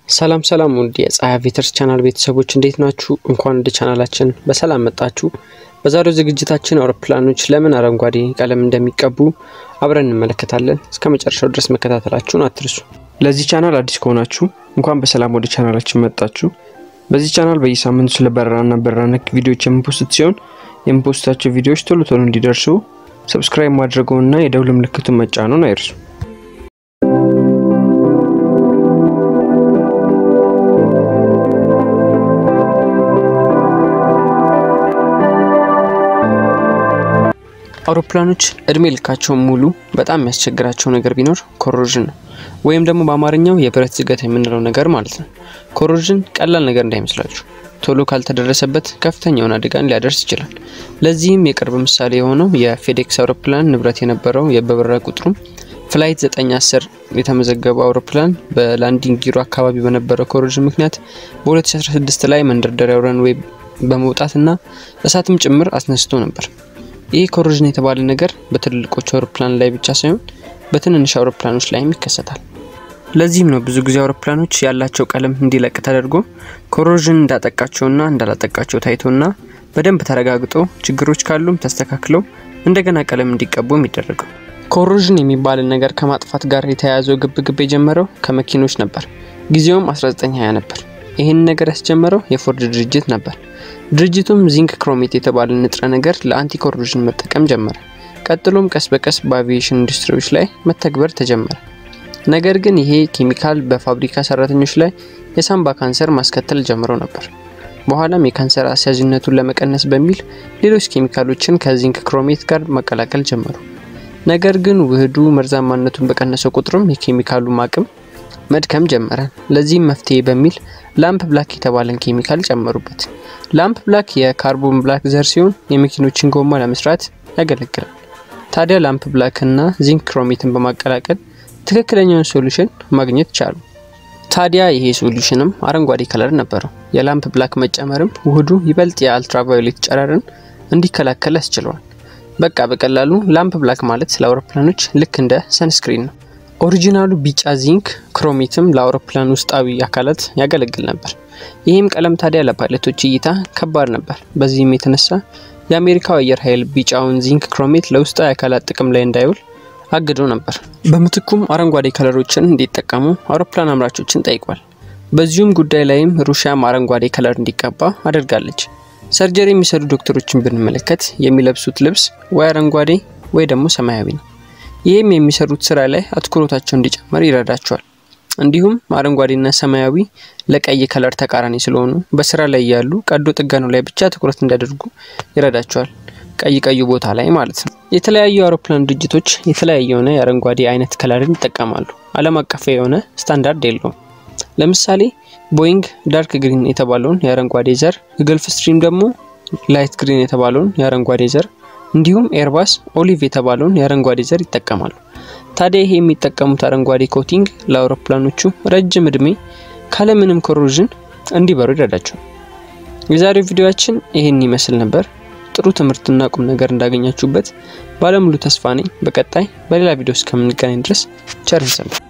ሰላም ሰላም ውድ የፀሐይ ቬተርስ ቻናል ቤተሰቦች እንዴት ናችሁ? እንኳን ወደ ቻናላችን በሰላም መጣችሁ። በዛሬው ዝግጅታችን አውሮፕላኖች ለምን አረንጓዴ ቀለም እንደሚቀቡ አብረን እንመለከታለን። እስከ መጨረሻው ድረስ መከታተላችሁን አትርሱ። ለዚህ ቻናል አዲስ ከሆናችሁ እንኳን በሰላም ወደ ቻናላችን መጣችሁ። በዚህ ቻናል በየሳምንቱ ስለ በረራና በረራ ነክ ቪዲዮዎች የምፖስት ሲሆን የምፖስታቸው ቪዲዮዎች ቶሎ ቶሎ እንዲደርሱ ሰብስክራይብ ማድረገውና የደውል ምልክቱን መጫኑን አይርሱ። አውሮፕላኖች እድሜ ልካቸውን ሙሉ በጣም የሚያስቸግራቸው ነገር ቢኖር ኮሮዥን ነው፣ ወይም ደግሞ በአማርኛው የብረት ዝገት የምንለው ነገር ማለት ነው። ኮሮዥን ቀላል ነገር እንዳይመስላችሁ፣ ቶሎ ካልተደረሰበት ከፍተኛውን አደጋን ሊያደርስ ይችላል። ለዚህም የቅርብ ምሳሌ የሆነው የፌዴክስ አውሮፕላን ንብረት የነበረው የበረራ ቁጥሩም ፍላይት 910 የተመዘገበው አውሮፕላን በላንዲንግ ጊሮ አካባቢ በነበረው ኮሮዥን ምክንያት በ2016 ላይ መንደርደሪያው ረንዌይ በመውጣትና እሳትም ጭምር አስነስቶ ነበር። ይህ ኮሮዥን የተባለ ነገር በትልልቆቹ አውሮፕላን ላይ ብቻ ሳይሆን በትንንሽ አውሮፕላኖች ላይም ይከሰታል። ለዚህም ነው ብዙ ጊዜ አውሮፕላኖች ያላቸው ቀለም እንዲለቅ ተደርጎ ኮሮዥን እንዳጠቃቸውና እንዳላጠቃቸው ታይቶና በደንብ ተረጋግጦ ችግሮች ካሉም ተስተካክለው እንደገና ቀለም እንዲቀቡ የሚደረገው። ኮሮዥን የሚባልን ነገር ከማጥፋት ጋር የተያያዘው ግብግብ የጀመረው ከመኪኖች ነበር። ጊዜውም 1920 ነበር። ይህን ነገር ያስጀመረው የፎርድ ድርጅት ነበር። ድርጅቱም ዚንክ ክሮሜት የተባለ ንጥረ ነገር ለአንቲ ኮሮዥን መጠቀም ጀመረ። ቀጥሎም ቀስ በቀስ በአቪዬሽን ኢንዱስትሪዎች ላይ መተግበር ተጀመረ። ነገር ግን ይሄ ኬሚካል በፋብሪካ ሰራተኞች ላይ የሳምባ ካንሰር ማስከተል ጀምሮ ነበር። በኋላም የካንሰር አስያዥነቱን ለመቀነስ በሚል ሌሎች ኬሚካሎችን ከዚንክ ክሮሜት ጋር ማቀላቀል ጀመሩ። ነገር ግን ውህዱ መርዛማነቱን በቀነሰው ቁጥርም የኬሚካሉ አቅም መድከም ጀመረ። ለዚህም መፍትሄ በሚል ላምፕ ብላክ የተባለን ኬሚካል ጨመሩበት። ላምፕ ብላክ የካርቦን ብላክ ዘር ሲሆን የመኪኖችን ጎማ ለመስራት ያገለግላል። ታዲያ ላምፕ ብላክ እና ዚንክ ክሮሜትን በማቀላቀል ትክክለኛውን ሶሉሽን ማግኘት ቻሉ። ታዲያ ይሄ ሶሉሽንም አረንጓዴ ከለር ነበረው። የላምፕ ብላክ መጨመርም ውህዱ ይበልጥ የአልትራቫዮሌት ጨረርን እንዲከላከል ያስችለዋል። በቃ በቀላሉ ላምፕ ብላክ ማለት ለአውሮፕላኖች ልክ እንደ ሰንስክሪን ነው። ኦሪጂናሉ ቢጫ ዚንክ ክሮሜትም ለአውሮፕላን ውስጣዊ አካላት ያገለግል ነበር። ይህም ቀለም ታዲያ ለፓይለቶች እይታ ከባድ ነበር። በዚህም የተነሳ የአሜሪካው አየር ኃይል ቢጫውን ዚንክ ክሮሜት ለውስጣዊ አካላት ጥቅም ላይ እንዳይውል አግዶ ነበር። በምትኩም አረንጓዴ ከለሮችን እንዲጠቀሙ አውሮፕላን አምራቾችን ጠይቋል። በዚሁም ጉዳይ ላይም ሩሲያም አረንጓዴ ከለር እንዲቀባ አድርጋለች። ሰርጀሪ የሚሰሩ ዶክተሮችን ብንመለከት የሚለብሱት ልብስ ወይ አረንጓዴ ወይ ደግሞ ሰማያዊ ነው። ይህም የሚሰሩት ስራ ላይ አትኩሮታቸው እንዲጨምር ይረዳቸዋል። እንዲሁም አረንጓዴና ሰማያዊ ለቀይ ከለር ተቃራኒ ስለሆኑ በስራ ላይ ያሉ ቀዶ ጥገኑ ላይ ብቻ ትኩረት እንዲያደርጉ ይረዳቸዋል። ቀይ ቀዩ ቦታ ላይ ማለት ነው። የተለያዩ አውሮፕላን ድርጅቶች የተለያየ የሆነ የአረንጓዴ አይነት ከለርን ይጠቀማሉ። ዓለም አቀፍ የሆነ ስታንዳርድ የለውም። ለምሳሌ ቦይንግ ዳርክ ግሪን የተባለውን የአረንጓዴ ዘር፣ ገልፍ ስትሪም ደግሞ ላይት ግሪን የተባለውን የአረንጓዴ ዘር እንዲሁም ኤርባስ ኦሊቭ የተባለውን የአረንጓዴ ዘር ይጠቀማሉ። ታዲያ ይሄ የሚጠቀሙት አረንጓዴ ኮቲንግ ለአውሮፕላኖቹ ረጅም እድሜ ካለምንም ኮሮዥን እንዲበሩ ይረዳቸዋል። የዛሬው ቪዲዮአችን ይህን ይመስል ነበር። ጥሩ ትምህርትና ቁም ነገር እንዳገኛችሁበት ባለሙሉ ተስፋ ነኝ። በቀጣይ በሌላ ቪዲዮ እስከምንገናኝ ድረስ ቸር እንሰንብት።